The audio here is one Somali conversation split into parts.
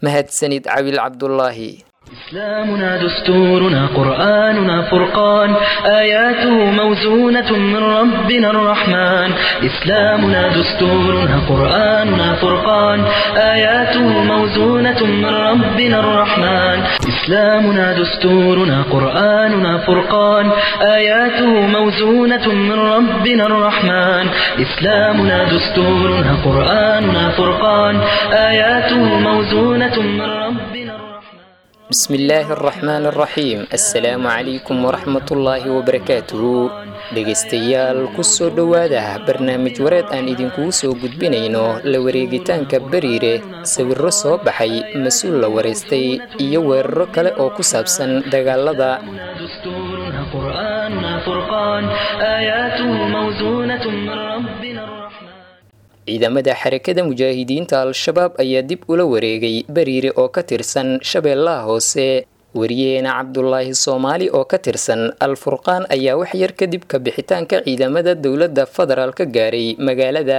mahadsanid cawil cabdulaahi إسلامنا دستورنا قرآننا فرقان آياته موزونة من ربنا الرحمن إسلامنا دستورنا قرآننا فرقان آياته موزونة من ربنا الرحمن إسلامنا دستورنا قرآننا فرقان آياته موزونة من ربنا الرحمن إسلامنا دستورنا قرآننا فرقان آياته موزونة من ربنا الرحمن بسم الله الرحمن الرحيم السلام عليكم ورحمة الله وبركاته dhegaystayaal kusoo dhowaada barnaamij wareed aan idinkugu soo gudbinayno la wareegitaanka beriire sawirro soo baxay mas-uul la waraystay iyo weeraro kale oo ku saabsan dagaalada دستورنا قرآننا فرقان آياته موزونة من ربنا الرحمن ciidamada xarakada mujaahidiinta al-shabaab ayaa dib ula wareegay beriire oo ka tirsan shabeellaha hoose wariyeena cabdulaahi soomaali oo ka tirsan al-furqaan ayaa wax yar kadib ka bixitaanka ciidamada dowladda federaal ka gaaray magaalada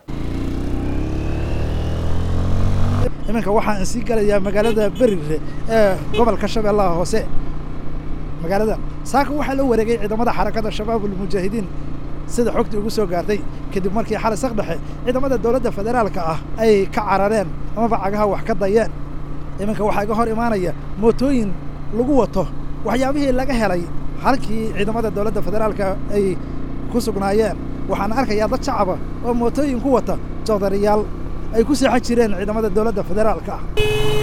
iminka waxaan sii galayaa magaalada berire ee gobolka shabeellaha hoose magaalada saaka waxaa la wareegay ciidamada xarakada shabaabulmujaahidiin sida xogtii ugu soo gaartay kadib markii xalay sakdhexe ciidamada dowladda federaalka ah ay ka carareen amaba cagaha wax ka dayeen iminka waxaa iga hor imaanaya mootooyin lagu wato waxyaabihii laga helay halkii ciidamada dowladda federaalka ay ku sugnaayeen waxaan arkayaa dad shacaba oo mootooyin ku wata joodariyaal ay ku seexan jireen ciidamada dowladda federaalka ah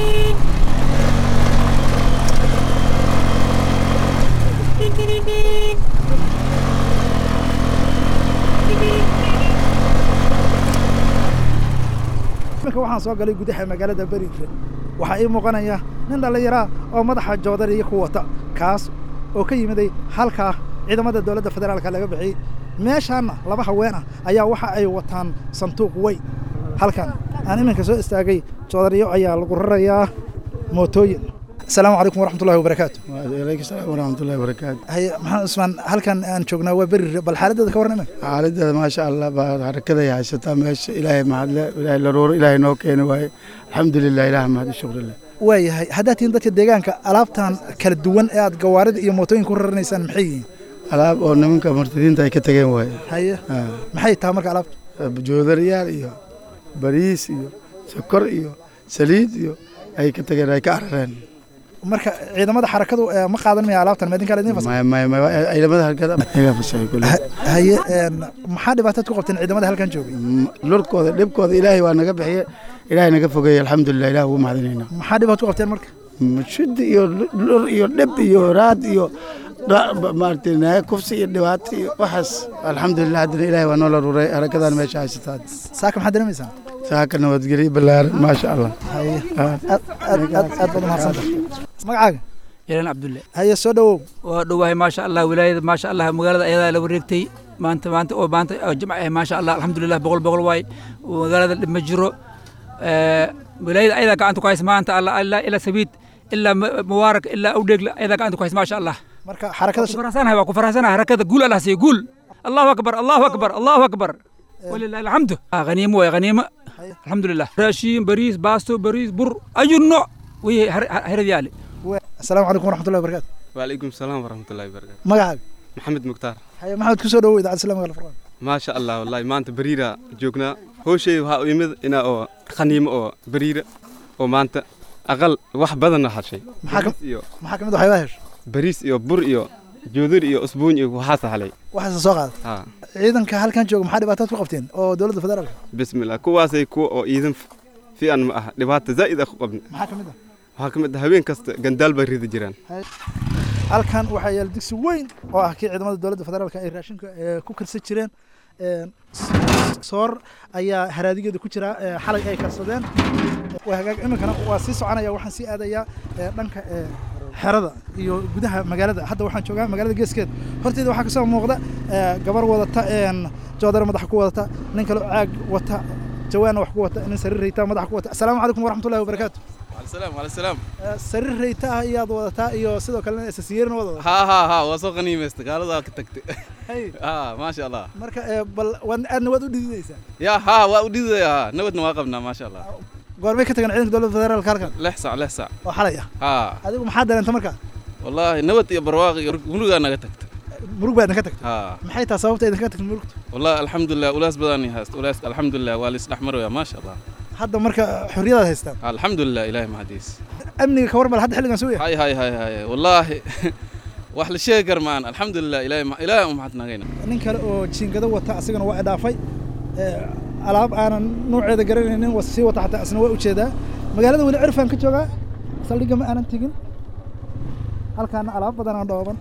iminka waxaan soo galay gudaha magaalada berire waxaa ii muuqanaya nin dhallinyaraa oo madaxa joodariya ku wata kaas oo ka yimiday halkaa ciidamada dowladda federaalka laga bixiyey meeshaanna laba haween ah ayaa waxa ay wataan sanduuq weyn halkan aan iminka soo istaagay joodariyo ayaa lagu rarayaa mootooyin asalaamu calaykum waraxmatullahi wabarakaatu waaleykum salaam waraxmatullahi wabarakaatu haye maxamed cusmaan halkan aan joognaa waa berire bal xaaladdeeda ka warran iminka xaaladeeda maasha allah baa harakaday haysataa meesha ilaahay mahadle ilaahay laruuro ilaahay noo keeni waaye alxamdulilah ilaah mahad shukrillah waayahay haddaad tihiin dadka deegaanka alaabtan kala duwan ee aad gawaarida iyo mootooyinka ku raranaysaan maxay yihiin alaab oo nimanka murtadiinta ay ka tageen waaye haye Ah, maxay tahay marka alaabta joodariyaal iyo bariis iyo sokor iyo saliid iyo ay ka tageen ay ka carareen marka ciidamada xarakadu eh, ma qaadan maya alaabtan maidinkaa idin fasa Maya- maya- maya- ciidamada halkada iga fasahay kule haye een, maxaa dhibaataad ku qabteen ciidamada halkan joogay lurkooda dhibkooda ilaahay waa naga bixiye ilaahay naga fogeeye alxamdulilah ilaah ugu mahadinaynaa maxaa dhibaat ku qabteen marka shid iyo lur iyo dhib iyo raad iyo dha- ba- maaragtay naaya kufsi iyo dhibaato iyo waxaas alxamdulilah haddana ilaahay waa noo la ruray harakadan meesha haysataa saaka maxaad dareemaysaa saaka nabadgelyo ballaaran maasha allah haye Ah. aad aad aad aad baad umahadsanta magacaaga ilan cabdulle haye soo dhowow waa dhowahay maasha allah wilaayada maasha allah magaalada ayadaa la wareegtay maanta maanta oo maanta oo jimca ah maasha allah alxamdulilah boqol boqol waay magaalada dhib ma jiro Eh, wilaayada ayadaa gacanta ku haysa maanta allah ilaa ilaa sabiid ilaa Ma- mubaarak ilaa awdheegla ayadaa gacanta ku haysa maasha allah marka xarakada ku faraxsanahay waa ku faraxsanahay harakada guul allah siiyo guul allahu akbar allahu akbar allahu akbar walilahi alxamdu Ah, haniimo waay haniimo alxamdulilah raashiin bariis baasto bariis bur ayu nooc weye heradiyaale asalaamu calaykum waraxmatullahi wabarakaatu وعليكم السلام ورحمة الله وبركاته magacaaga محمد مختار haye maxamed kusoo dhowow idaacadda islaamka alfurqaan ما شاء الله والله ما أنت بريرة جوكنا هو شيء ها يمد إنا أو خنيم أو بريرة وما أنت أقل واحد بدن هالشيء maxaa ka بريس إيو maxaa ka mid ah waxyaabaha hesho بريس إيو بر إيو جودر إيو أسبوع إيو وحاسة علي waxaasa soo qaada ها ciidanka halkan jooga maxaa dhibaataad ku qabteen oo dowladda federaalka بسم الله كواسي كو أو إذن في أن ما لبات زائد أخو قبل maxaa ka mid ah وهاكم هبين كست جندال بريد جيران halkan waxaa yaala digsi weyn oo ah kii ciidamada dowladda federaalka ay raashinka eh, ku karsan jireen Een, s- soor ayaa haraadigeeda ku jira eh, xalay ay karsadeen waa hagaag iminkana waa sii soconaya waxaan sii aadayaa eh, dhanka eh, xerada iyo gudaha magaalada hadda waxaan joogaa magaalada geeskeed horteeda waxaa kasoo muuqda eh, gabar wadata een, joodare madaxa ku wadata nin kale oo caag wata jawaanna wax ku wata nin sariir rayta madaxa ku wata asalaamu calaykum waraxmatullahi wabarakaatu على السلام على السلام Eh, sariir rayta ah iyaad wadataa iyo sidoo kalena isasiyeerna wada wadataa ها ها ها وسوق غنيمة قالوا ذاك تكت Hey, ها ما شاء الله marka eh, bal waad- aadna waad u dhididaysaa يا ها وأودي يا نود نواقبنا ما شاء الله goormay ka tagan ciidanka dowladda federaalka halkan lix sac lix sac oo xalay ah haa adigu maxaa dareenta marka wallaahi nabad iyo barwaaqi iyo murugaa naga tagta murug baa idinka tagtay haa maxay tahay sababta idinka tagtay murugta wallaahi alxamdulilah ulaas badan hayst ulaas alxamdulilah waa laisdhex maraya maasha allah hadda marka xorriyadaad haystaan alxamdulilah ilaahay mahadiis amniga ka warmal hadda xilligan suu yahay hay hay hay hay wallaahi wax la sheegi kar maan alxamdulilah ilaahay ma- ilaahay u mahadnaqayna nin kale oo jiingado wata asagana waa idhaafay ee, alaab aanan nuuceeda garanaynin was sii wata xataa isna waa ujeedaa magaalada weli cirfaan ka joogaa saldhigga ma aanan tegin halkaana alaab badanaa dhooban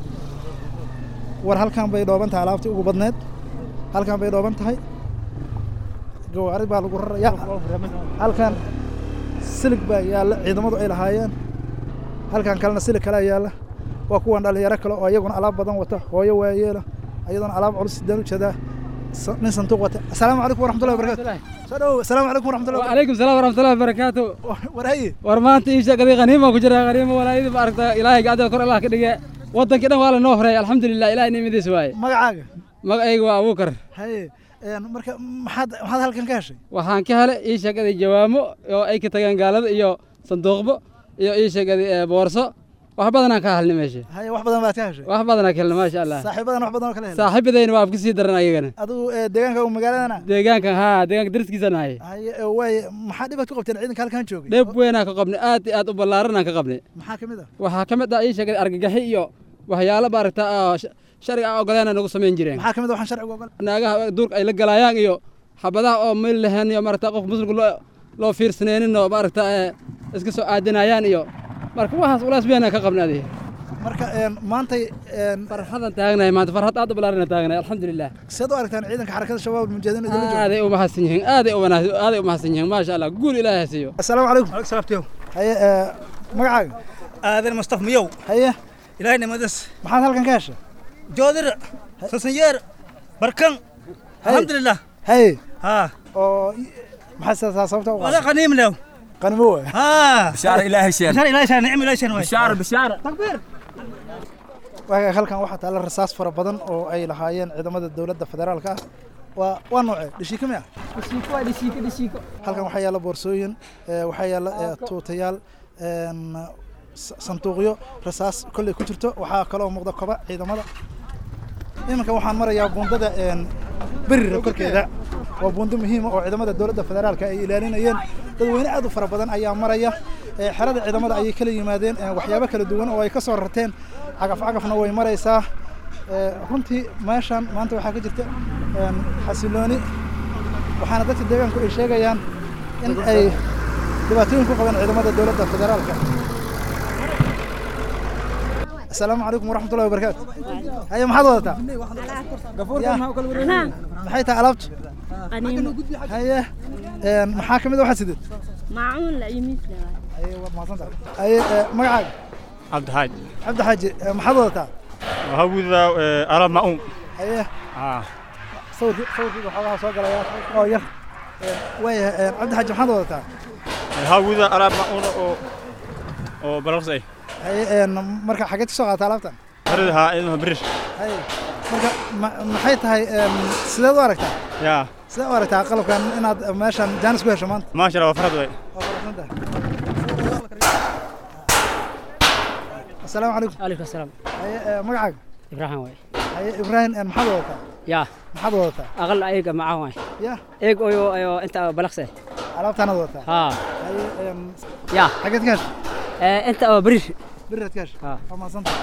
war halkan bay dhooban tahay alaabtii ugu badneed halkan bay dhooban tahay gawaari baa lagu raraya halkan silig baa yaalla ciidamadu ay lahaayeen halkan kalena silig kalea yaalla waa kuwan dhalinyaro kale oo iyaguna alaab badan wata hooyo waayeela ayadana alaab culus sidaan ujeedaa sa- nin sanduuq wata asalaamu calaykum waraxmatullahi wabarakatu soo dhawow asalaamu calaykum waraxmatullahi وعليكم السلام ورحمة الله وبركاته wabarakatu warhaye ورمانت إيش قضية غنيمة وكجرا غنيمة ولا إذا بارك إلهي قاعد أذكر الله كده ودن كده ولا نهري الحمد لله إلهي نيمة ذي سواي magacaaga ما أيوة أبو كر haye een, marka maxaad maxaad halkan ka heshay waxaan ka helay ii sheegay jawaamo oo ay ka tageen gaalada iyo sanduuqbo iyo ii sheegay boorso wax badanaan ka helnay meesha haye wax badan baad ka heshay wax badanaan ka helnay maasha allah saaxiibadan wax badan oo kala helay saaxiibadayna waa afka sii daran ayagana adigu ee, deegaanka u magaaladana deegaankan haa deegaanka dariskiisa nahay haye ee, waaye maxaa dhibaad ku qabteen ciidanka halkan joogay dheeb weynaan ka qabnay aad iyo aad u ballaaranaan ka qabnay maxaa ka mid ah waxaa ka mid ah ii sheegay argagaxi iyo waxyaalo maaragta oo sh- sharciga aan ogoleena nagu samayn jireen maxaa ka mid ah waxaan sharciga ogol naagaha duurka ay la galayaan iyo xabadaha oo meel lahayn iyo maaragta qof muslimka loo loo fiirsanaynin oo maaragta ee, iska soo aadinayaan iyo marka waxaas ulaas weynaan ka qabnay adiga marka een, maantay een, farxadan taagnahay maanta farxad aad u ballaaran taagnahay alxamdulilah sidaad u aragtaan ciidanka xarakada shabaab almujaahidiin idinla jooga aaday u mahadsan yihiin aaday u wanaagsan aaday u mahadsan yihiin maasha allah guul ilaahay ha siiyo asalaamu calaykum sababtiyo haye ee, magacaaga aadan mustaf miyow haye ilaahay nimadas maxaad halkan ka heshay joodir sasanyeer barkan alxamdulilah haye haa oo i- maxaa sidaas sababta u wada qaaday qaniim lew qanimo waay haa بشار إلهي شين bishar ilaahay shaan nicm ilaahay shaan waay بشار بشار waaga halkan waxaa taalla rasaas fara badan oo ay lahaayeen ciidamada dowladda federaalka ah waa waa noocee dhishiika miya halkan waxaa yaalla boorsooyin ee, waxaa yaalla ee, tuutayaal een, sa- sanduuqyo rasaas kolley ku jirto waxaa kaloo muuqda koba ciidamada iminka waxaan marayaa buundada een, berira korkeeda waa buundo muhiima oo ciidamada dowladda federaalka ay ilaalinayeen dadweyne aad u fara badan ayaa maraya ee, xerada ciidamada ayay kala yimaadeen ee, waxyaabo kala duwan oo ay ka soo rarteen cagaf cagafna way maraysaa ee, runtii meeshan maanta waxaa ka jirta een, xasilooni waxaana dadka deegaanku ay sheegayaan in ay dhibaatooyin ku qabeen ciidamada dowladda federaalka asalaamu calaykum waraxmatullahi wabarakaatu haye maxaad wadataa Ya. maxay tahay alaabtu haye een, maxaa ka mid a waxaad sidid معون لا يميت لا haye waad mahadsantahay haye ee, magacaaga عبد الحاج cabdi xaaji ee, maxaad wadataa وهوذا أرى مأون haye آه sawirkii sawirkii waxoogaa soo galaya oo yar Ee, waayahay ee, cabdi xaaji maxaad wadataa هوذا أرى مأون أو أو بلغسي haye een, marka xageed ka soo qaata alaabtan هردها إنه بريش haye marka ma- maxay tahay een, sideed u aragtaa يا sidee u aragtaa qalabkan inaad meeshan jaanis ku hesho maanta ما شاء الله فرد وي waa faraxsan tahay asalaamu calaykum عليكم السلام haye ee, magacaaga إبراهيم واي haye ibraahim een, maxaad wadataa يا maxaad wadataa أقل أيق معاه واي ya إيق أيو أيو أنت بلغسي alaabtaanaad wadataa ها haye een, يا xageed ka hesho أنت بريش biraad ka hesho ها waa mahadsan tahay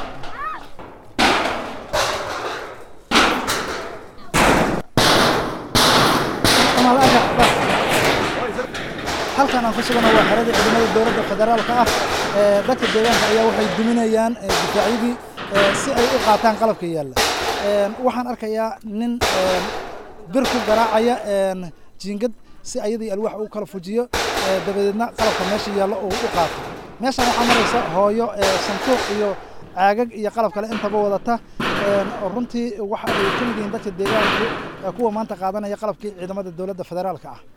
halkan aan ku sugana waa xerada ciidamada dowladda federaalka ah ee dadka deegaanka ayaa waxay duminayaan ee, difaacyadii ee, si ay u qaataan qalabka yaalla Een, waxaan arkayaa nin een, bir ku garaacaya een, jiingad si ayadii alwaax uu kala fujiyo ee, dabadeedna qalabka meesha yaalla uu u qaato meeshan waxaa maraysa hooyo ee, sanduuq iyo caagag iyo qalab kale intaba wadata Een, oo runtii waxa ay ka mid yihiin dadka deegaanku ee kuwa maanta qaadanaya qalabkii ciidamada dowladda federaalka ah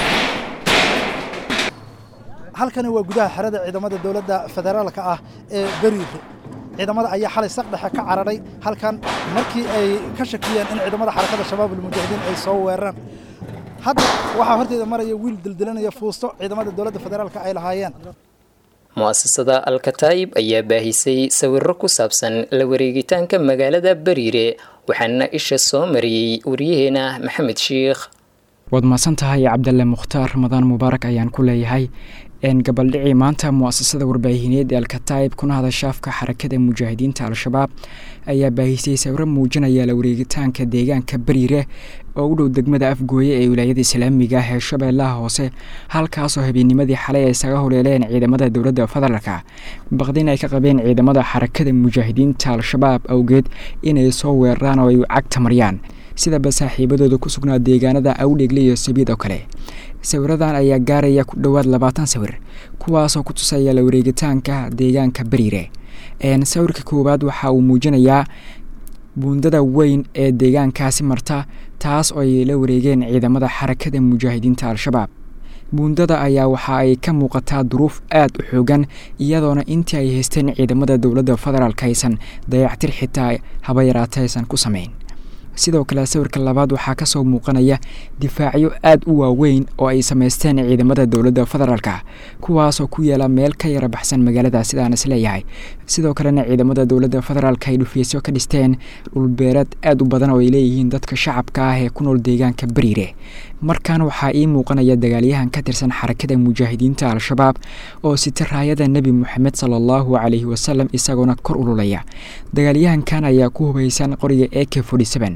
halkani waa gudaha xerada ciidamada dowladda federaalka ah ee beriire ciidamada ayaa xalay saq dhexe ka cararay halkan markii ay ka shakiyeen in ciidamada xarakada shabaab almujaahidiin ay soo weeraraan hadda waxaa horteeda maraya wiil dildilanaya fuusto ciidamada dowladda federaalka ay lahaayeen mu'asasada alkataayib ayaa baahisay sawiro ku saabsan la wareegitaanka magaalada bariire waxaana isha soo mariyey wariyaheena maxamed sheikh waad mahadsan tahay cabdalle mukhtaar ramadaan mubaarak ayaan ku leeyahay gabaldhicii maanta mu'asasada warbaahineed ee alkataayib kuna hadashaafka xarakada mujaahidiinta al-shabaab ayaa baahisay sawiro muujinaya la wareegitaanka deegaanka bariire oo u dhow degmada afgooye ee wilaayada islaamiga ah ee shabeellaha hoose halkaasoo habeennimadii xalay ay isaga holeeleen ciidamada dowladda federaalka baqdin ay ka qabeen ciidamada xarakada mujaahidiinta al-shabaab awgeed inay soo weeraraan oo ay cagta mariyaan sidaba saaxiibadooda ku sugnaa deegaanada awdhegle iyo sabiid oo kale sawiradan ayaa gaaraya ku dhowaad labaatan sawir kuwaasoo ku tusaya la wareegitaanka deegaanka bariire sawirka koowaad waxa uu muujinayaa buundada weyn ee deegaankaasi marta taas oo ay la wareegeen ciidamada xarakada mujaahidiinta al-shabaab buundada ayaa waxa ay ka muuqataa duruuf aad u xoogan iyadoona intii ay haysteen ciidamada dowladda federaalk aysan dayactir xitaa haba yaraata aysan ku samayn sidoo kale sawirka labaad waxaa kasoo muuqanaya difaacyo aad u waaweyn oo ay samaysteen ciidamada dowladda federaalka kuwaasoo ku yaala meel ka yara baxsan magaalada sidaan isleeyahay sidoo kalena ciidamada dowladda federaalk ay dhufiisyo ka dhisteen dhulbeereed aad u badan oo ay leeyihiin dadka shacabka ah ee ku nool deegaanka bariire markan waxaa ii muuqanaya dagaalyahan ka tirsan xarakada mujaahidiinta al-shabaab oo sita raayada nebi moxamed sala allahu calayhi wasalam isagoona kor ululaya dagaalyahankan ayaa ku hubaysan qoriga e k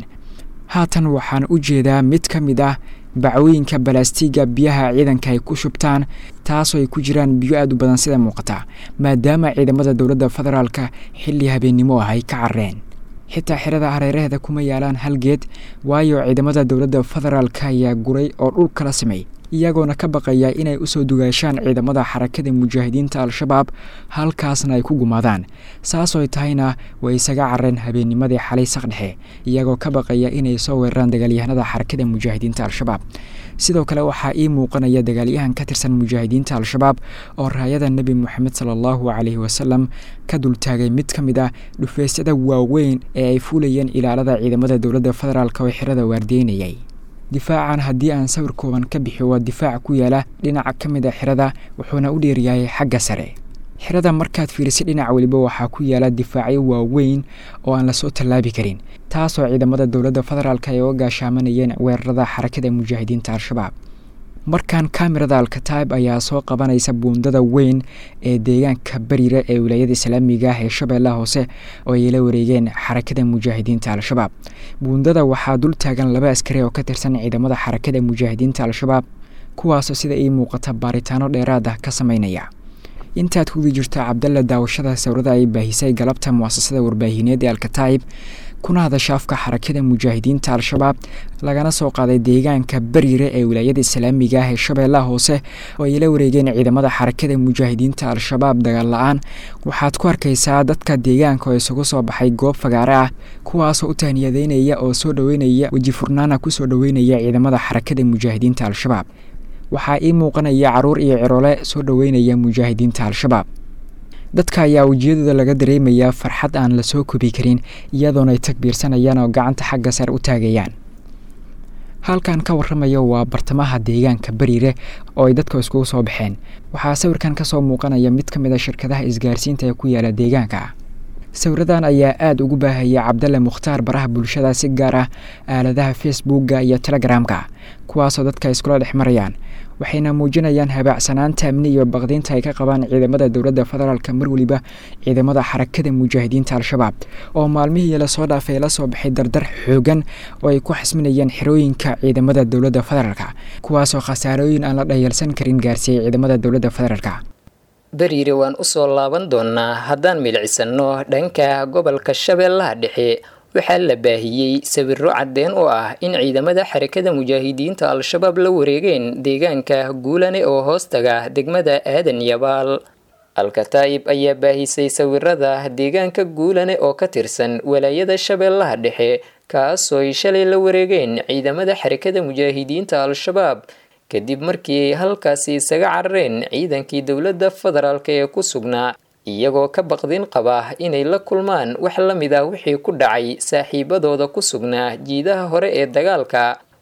haatan waxaan u jeedaa mid ka mid ah bacwooyinka balastiga biyaha ciidanka ay ku shubtaan taasoo ay ku jiraan biyo aad u badan sida muuqata maadaama ciidamada dowladda federaalka xilli habeennimo ah ay ka carreen xitaa xirada hareeraheeda kuma yaalaan hal geed waayo ciidamada dowladda federaalka ayaa guray oo dhul kala samey iyagoona ka baqaya inay usoo dugaashaan ciidamada xarakada mujaahidiinta al-shabaab halkaasna ay ku gumaadaan saasooy tahayna way isaga careen habeennimadii xalay saqdhexe iyagoo ka baqaya inay soo weeraraan dagaalyahanada xarakada mujaahidiinta al-shabaab sidoo kale waxaa ii muuqanaya dagaalyahan ka tirsan mujaahidiinta al-shabaab oo raayada nebi moxamed sala allahu calayhi wasalam ka dultaagay mid ka mid ah dhufeysyada waaweyn ee ay fuulayeen ilaalada ciidamada dowladda federaalk oo xirada waardeynayay difaacan haddii aan sawir kooban ka bixiyo waa difaac ku yaala dhinaca ka mid a xirada wuxuuna u dheeryahay xagga sare xirada markaad fiirisay dhinac weliba waxaa ku yaala difaacyo waaweyn oo aan lasoo tallaabi karin taasoo ciidamada dowladda federaalk ay uga gaashaamanayeen weerarada xarakada mujaahidiinta al-shabaab markan kamirada alkataib ayaa soo qabanaysa buundada weyn ee deegaanka bariire ee wilaayada islaamiga ah ee shabeellaha hoose oo ay la wareegeen xarakada mujaahidiinta al-shabaab buundada waxaa dul taagan laba askari oo ka tirsan ciidamada xarakada mujaahidiinta al-shabaab kuwaasoo sida ii muuqata baaritaano dheeraad ah ka sameynaya intaad hudi jirto cabdalla daawashada sawirada ay baahisay galabta muasasada warbaahineed ee alkataib kuna hadasha afka xarakada mujaahidiinta al-shabaab lagana soo qaaday deegaanka bariire ee wilaayada islaamiga ah ee shabeellaha hoose oo ay la wareegeen ciidamada xarakada mujaahidiinta al-shabaab dagaal la-aan waxaad ku arkaysaa dadka deegaanka oo isugu soo baxay goob fagaare ah kuwaasoo u tahniyadeynaya oo soo dhoweynaya weji furnaana kusoo dhoweynaya ciidamada xarakada mujaahidiinta al-shabaab waxaa ii muuqanaya caruur iyo ciroole soo dhoweynaya mujaahidiinta al-shabaab dadka ayaa wejiyadooda laga dareemayaa farxad aan lasoo kobi karin iyadoona ay takbiirsanayaan oo gacanta xagga sare u taagayaan halkan ka warramaya waa bartamaha deegaanka bariire oo ay dadka iskugu soo baxeen waxaa sawirkan kasoo muuqanaya mid ka mid a shirkadaha isgaarsiinta ee ku yaala deegaanka sawiradan ayaa aada ugu baahaya cabdalle mukhtaar baraha bulshada si gaar ah aaladaha facebookga iyo telegramka kuwaasoo dadka iskula dhex marayaan waxayna muujinayaan habaacsanaanta amni iyo baqdiinta ay ka qabaan ciidamada dowladda federaalka mar weliba ciidamada xarakada mujaahidiinta al-shabaab oo maalmihii lasoo dhaafay la soo baxay dardar xoogan oo ay ku xasminayaan xerooyinka ciidamada dowladda federaalka kuwaasoo khasaarooyin aan la dhayalsan karin gaarsiiyey ciidamada dowladda federaalka beriire waan usoo laaban doonaa haddaan milicisanno dhanka gobolka shabeellaha dhexe waxaa la baahiyey sawiro caddeen oo ah in ciidamada xarakada mujaahidiinta al-shabaab la wareegeen deegaanka guulane oo hoostaga degmada aadan yabaal alkataa'ib ayaa baahisay sawirada deegaanka guulane oo ka tirsan walaayada shabeellaha dhexe kaasooy shalay la wareegeen ciidamada xarakada mujaahidiinta al-shabaab kadib markii ay halkaasi isaga carareen ciidankii dowladda federaalk ee ku sugnaa iyagoo ka baqdin qaba inay la kulmaan wax la mid ah wixii ku dhacay saaxiibadooda ku sugnaa jiidaha hore ee dagaalka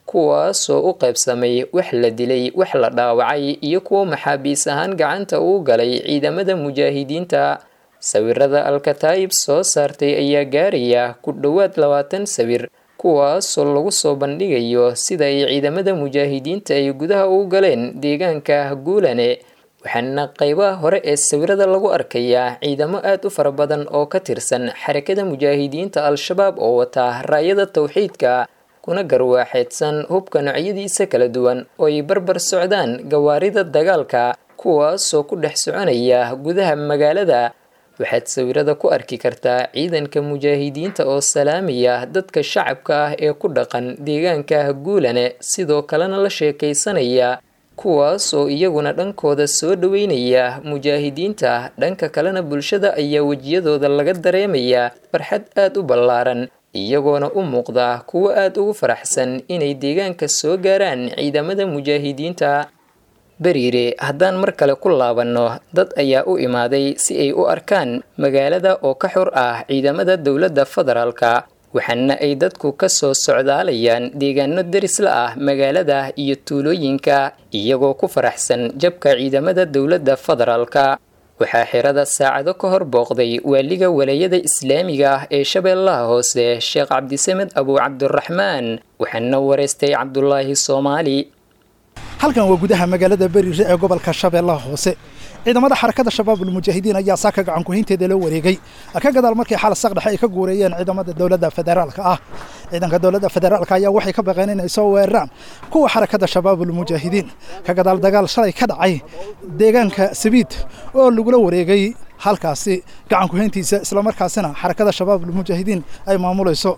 kuwaasoo u qaybsamay wax la dilay wax la dhaawacay iyo kuwo maxaabiis ahaan gacanta uu galay ciidamada mujaahidiinta sawirada alkataayib soo saartay ayaa gaaraya ku dhowaad labaatan sawir kuwaasoo lagu soo bandhigayo sida ay ciidamada mujaahidiinta ay gudaha u galeen deegaanka guulane waxaana qaybaha hore ee sawirada lagu arkayaa ciidamo aad u fara badan oo ka tirsan xarakada mujaahidiinta al-shabaab oo wata raayada tawxiidka kuna garwaaxeedsan hubka noocyadiisa kala duwan oo ay barbar socdaan gawaarida dagaalka kuwaasoo ku dhex soconaya gudaha magaalada waxaad sawirada ku arki kartaa ciidanka mujaahidiinta oo salaamaya dadka shacabka ah ee ku dhaqan deegaanka guulane sidoo kalena la sheekaysanaya kuwaas oo iyaguna dhankooda soo dhaweynaya mujaahidiinta dhanka kalena bulshada ayaa wejiyadooda laga dareemayaa farxad aad u ballaaran iyagoona u muuqda kuwo aad ugu faraxsan inay deegaanka soo gaaraan ciidamada mujaahidiinta beriire haddaan mar kale ku laabanno dad ayaa u imaaday si ay u arkaan magaalada oo ka xor ah ciidamada dowladda federaalka waxaana ay dadku ka soo socdaalayaan deegaano derisla ah magaalada iyo tuulooyinka iyagoo ku faraxsan jabka ciidamada dowladda federaalka waxaa xirada saacado ka hor booqday waaliga walaayada islaamiga ah ee shabeellaha hoose sheekh cabdisamed abu cabdiraxmaan waxaana wareystay cabdulaahi soomaali halkan waa gudaha magaalada beriire ee gobolka shabeellaha hoose ciidamada xarakada shabaabul mujaahidiin ayaa saaka gacan kuhaynteeda la wareegay ka gadaal markii xal saqdhexe ay ka guureeyeen ciidamada dowladda federaalka ah ciidanka dowladda federaalka ayaa waxay ka baqeen inay soo weeraraan kuwa xarakada shabaabul mujaahidiin ka gadaal dagaal shalay ka dhacay deegaanka sabiid oo lagula wareegay halkaasi gacan kuhayntiisa islamarkaasina xarakada shabaabul mujaahidiin ay maamulayso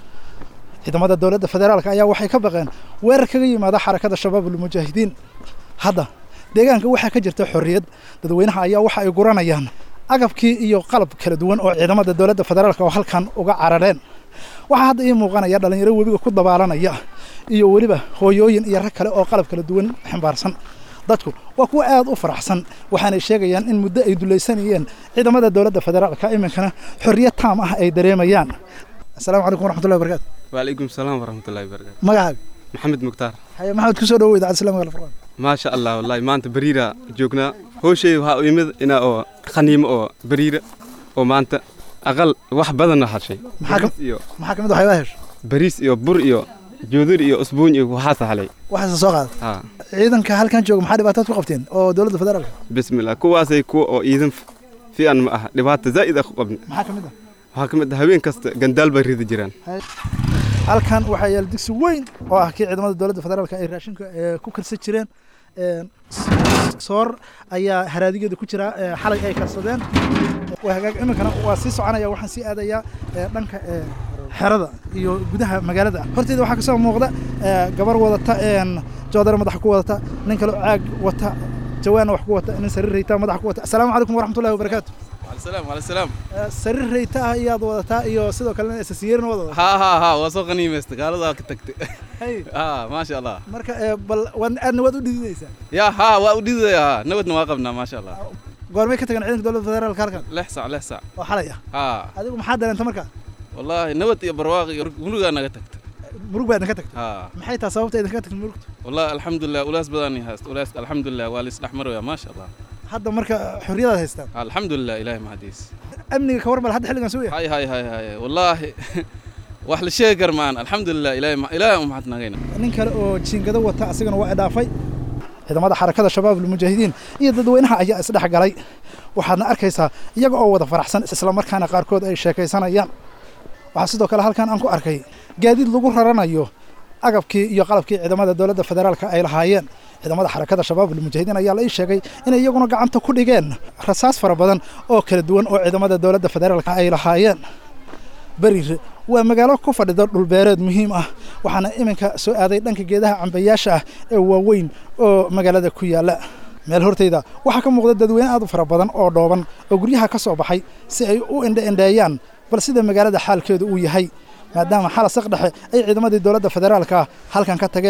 ciidamada dowladda federaalka ayaa waxay ka baqeen weerar kaga yimaada xarakada shabaabul mujaahidiin hadda deegaanka waxaa ka jirta xorriyad dadweynaha ayaa waxa ay guranayaan agabkii iyo qalab kala duwan oo ciidamada dowladda federaalka oo halkan uga carareen waxaa hadda ii muuqanaya dhalinyaro webiga ku dabaalanaya iyo weliba hooyooyin iyo rag kale oo qalab kala duwan ximbaarsan dadku waa kuwa aad u faraxsan waxaanay sheegayaan in muddo ay dulaysanayeen ciidamada dowladda federaalka iminkana xorriyad taam ah ay dareemayaan asalaamu calaykum waraxmatullahi wabarakatu وعليكم السلام ورحمة الله وبركاته magacaaga محمد مختار haye maxamed kusoo dhawow idaacadda islaamiga alfurqaan ما شاء الله والله ما أنت بريرة جوكنا هو شيء وها يمد إنا أو خنيم أو بريرة أو ما أنت أقل واحد بدنا هالشيء maxaa ka إيو maxaa ka mid waxyaabaha hesho بريس إيو بر إيو جودر إيو أسبوع إيو وحاسة علي waxaase soo qaada ها ciidanka halkan jooga maxaa dhibaataad ku qabteen oo dowladda federaalka بسم الله كواسي كو أو إذن في أن ما لبات زائد أخو قبل maxaa ka mid ah وهاكم هوين كست جندال بريد جيران halkan waxaa yaala digsi weyn oo ah kii ciidamada dowladda federaalka ay raashinka ee, ku kalsan jireen Een, s- soor ayaa haraadigeeda ku jira ee, xalay ay karsadeen waa hagaag iminkana waa sii soconaya waxaan sii aadayaa ee, dhanka ee, xerada iyo gudaha magaalada horteeda waxaa kasoo muuqda ee, gabar wadata een, joodare madaxa ku wadata nin kale oo caag wata jawaanna wax ku wata nin sariir rayta madaxa ku wata asalaamu calaykum waraxmatullahi wabarakaatu وعلى السلام وعلى السلام Ee, sariir rayta ah iyaad wadataa iyo sidoo kalena isasiyeerna wada wadataa ها ها ها وسوق غنيمة قالوا ذاك تكت Hey, ها ما شاء الله marka ee, bal waad aadna waad u dhididaysaa يا ها وأودي ها نود نواقبنا ما شاء الله goormay ka tagan ciidanka dowladda federaalka halkan لحسع لحسع oo xalay ah ها adigu maxaa dareenta markaa والله نود يا برواقي ونوغا أنا تكت murug baa idinka tagtay ها maxay tahay sababta idinka tagtay murugta والله الحمد لله ولاس بداني هاست ولاس الحمد لله واليس الأحمر يا ما شاء الله hadda marka xorriyadaad haystaan ها الحمد لله إلهي ما حديث amniga ka warmal hadda xilligan soo yahay هاي هاي هاي هاي والله wax la sheegi kar maan alxamdulilah ilaahay ma- ilaahay u mahadnaqayna nin kale oo jiingado wata asigana waa idhaafay ciidamada xarakada shabaab almujaahidiin iyo dadweynaha ayaa isdhex galay waxaadna arkaysaa iyaga oo wada faraxsan islamarkaana qaarkood ay sheekaysanayaan waxaa sidoo kale halkan aan ku arkay gaadiid lagu raranayo agabkii iyo qalabkii ciidamada dowladda federaalka ay lahaayeen ciidamada xarakada shabaab almujaahidiin ayaa la ii sheegay inay iyaguna gacanta ku dhigeen rasaas fara badan oo kala duwan oo ciidamada dowladda federaalka ay lahaayeen beriire waa magaalo ku fadhida dhulbeereed muhiim ah waxaana iminka soo aaday dhanka geedaha cambayaasha ah ee waaweyn oo magaalada ku yaala meel horteyda waxaa ka muuqda dadweyne aad u fara badan oo dhooban oo guryaha ka soo baxay si ay u indhe-indheeyaan bal sida magaalada xaalkeedu uu yahay maadaama xala saq dhexe ay ciidamadii dowladda federaalka ah halkan ka tageen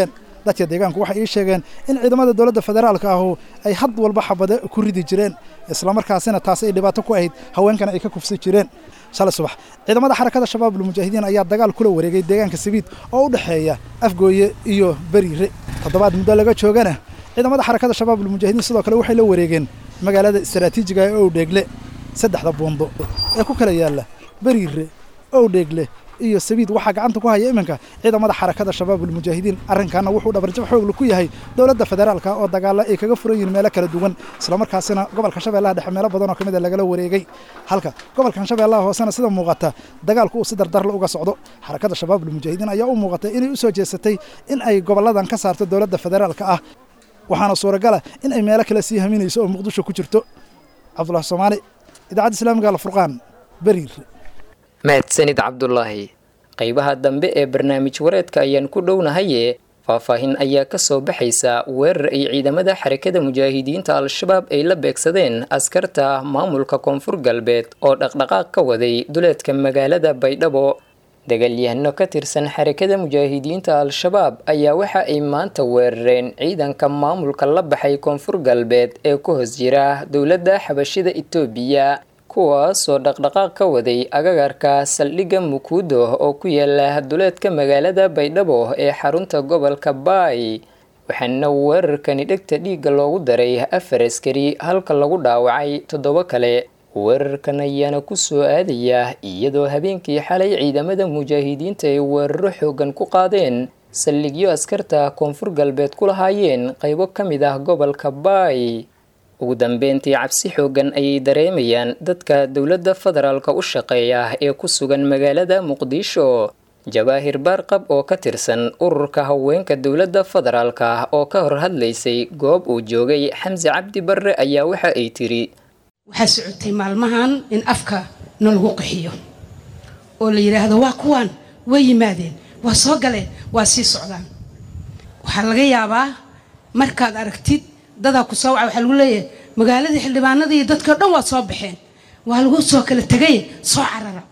dadka deegaanku waxay ii sheegeen in ciidamada dowladda federaalka ahu ay had walba xabade ku ridi jireen islamarkaasina taasi ay dhibaato ku ahayd haweenkana ay ka kufsi jireen shalay subax ciidamada xarakada shabaabul mujaahidiin ayaa dagaal kula wareegay deegaanka sabiid oo u dhexeeya afgooye iyo beriire toddobaad muddo laga joogana ciidamada xarakada shabaabul mujaahidiin sidoo kale waxay la wareegeen magaalada istaraatiijiga ee owdheegle saddexda buundo ee ku kala yaalla beriire owdheegle iyo sabiid waxaa gacanta ku haya iminka ciidamada xarakada shabaabul mujaahidiin arrinkaana wuxuu dhabarjab xoogla ku yahay dowladda federaalka oo dagaalla ay kaga furan yihiin meelo kala duwan islamarkaasina gobolka shabeellaha dhexe meelo badan oo ka mid a lagala wareegay halka gobolkan shabeellaha hoosena sida muuqata dagaalku uu si dardarla uga socdo xarakada shabaabul mujaahidiin ayaa u muuqatay inay u soo jeesatay in ay gobolladan ka saarto dowladda federaalka ah waxaana suuragala in ay meelo kale sii haminayso oo muqdisho ku jirto cabdulahi soomaali idaacadda islaamiga alfurqaan beriir mahadsanid cabdulaahi qaybaha dambe ee barnaamij wareedka ayaan ku dhownahaye faahfaahin ayaa ka soo baxaysa weerar ay ciidamada xarakada mujaahidiinta al-shabaab ay la beegsadeen askarta maamulka koonfur galbeed oo dhaqdhaqaaq ka waday duleedka magaalada baydhabo dagaalyahano ka tirsan xarakada mujaahidiinta al-shabaab ayaa waxa ay maanta weerareen ciidanka maamulka la baxay koonfur galbeed ee ku hoos jira dowladda xabashida itoobiya kuwaasoo dhaqdhaqaaq ka waday agagarka saldhigga mukuudo oo ku yaala duleedka magaalada baydhabo ee xarunta gobolka baay waxaana weerarkani dhegta dhiigga loogu daray afar askari halka lagu dhaawacay toddoba kale weerarkan ayaana kusoo aadaya iyadoo habeenkii xalay ciidamada mujaahidiinta ay weeraro xoogan ku qaadeen saldhigyo askarta koonfur galbeed ku lahaayeen qaybo ka mid ah gobolka baay ugu dambeyntii cabsi xoogan ayay dareemayaan dadka dowladda federaalka u shaqeeya ee ku sugan magaalada muqdisho jawaahir baarqab oo ka tirsan ururka haweenka dowladda federaalka oo ka hor hadlaysay goob uu joogay xamse cabdi barre ayaa waxa ay tiri waxaa socotay maalmahan in afka nalagu qaxiyo oo la yidhaahdo waa kuwaan way yimaadeen waa soo galeen waa sii socdaan waxaa laga yaabaa markaad aragtid dadaa ku soo waca waxaa lagu leeyahay magaaladii xildhibaanadii iyo dadkao dhan waa soo baxeen waa lagu soo kala tegay soo carara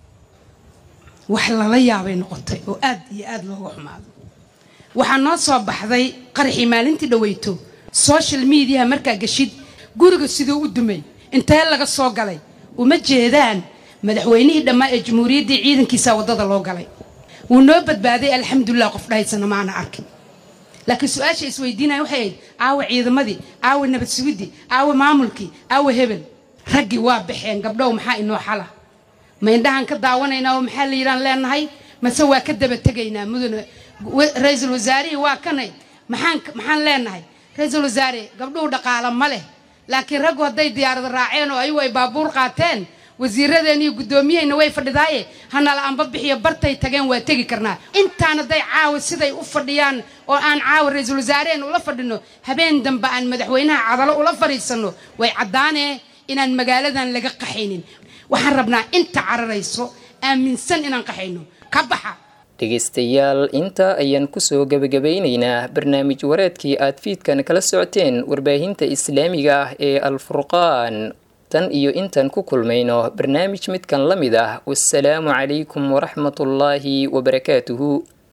wax lala yaabay noqotay oo aad iyo aad looga xumaado waxaa noo soo baxday qaraxii maalintii dhaweyto social mediaha markaa geshid guriga siduu u dumay intee laga soo galay uma jeedaan madaxweynihii dhammaa ee jamhuuriyaddii ciidankiisa waddada loo galay wuu noo badbaaday alxamdulilah qof dhahaysana maana arkin laakiin su-aasha isweydiinaya waxay ahayd aawa ciidamadii aawa nabad sugidii aawa maamulkii aawa hebel raggii waa baxeen gabdhow maxaa inoo xala ma indhahaan ka daawanaynaa oo maxaa la yidhaan leenahay mase waa ka daba tegaynaa mudane ra-iisul wasaarihii waa kanay maxaan maxaan leenahay ra-iisul wasaare gabdhuhu dhaqaala ma leh laakiin raggu hadday diyaarada raaceen oo ayagu ay baabuur qaateen wasiiradeen iyo guddoomiyahayna way fadhidaaye hanala anba bixiyo bartay tageen waa tegi karnaa intaan hadday caawa siday u fadhiyaan oo aan caawa ra-iisul wasaareheen ula fadhino habeen dambe aan madaxweynaha cadalo ula fadhiisanno way caddaanee inaan magaaladan laga qaxaynin waxaan rabnaa inta cararayso aaminsan inaan qaxayno ka baxa dhegaystayaal intaa ayaan kusoo gebagabaynaynaa barnaamij wareedkii aad fiidkan kala socoteen warbaahinta islaamiga ah ee alfurqaan tan iyo intaan ku kulmayno barnaamij midkan la mid ah wasalaamu calaykum waraxmatullaahi wabarakaatuhu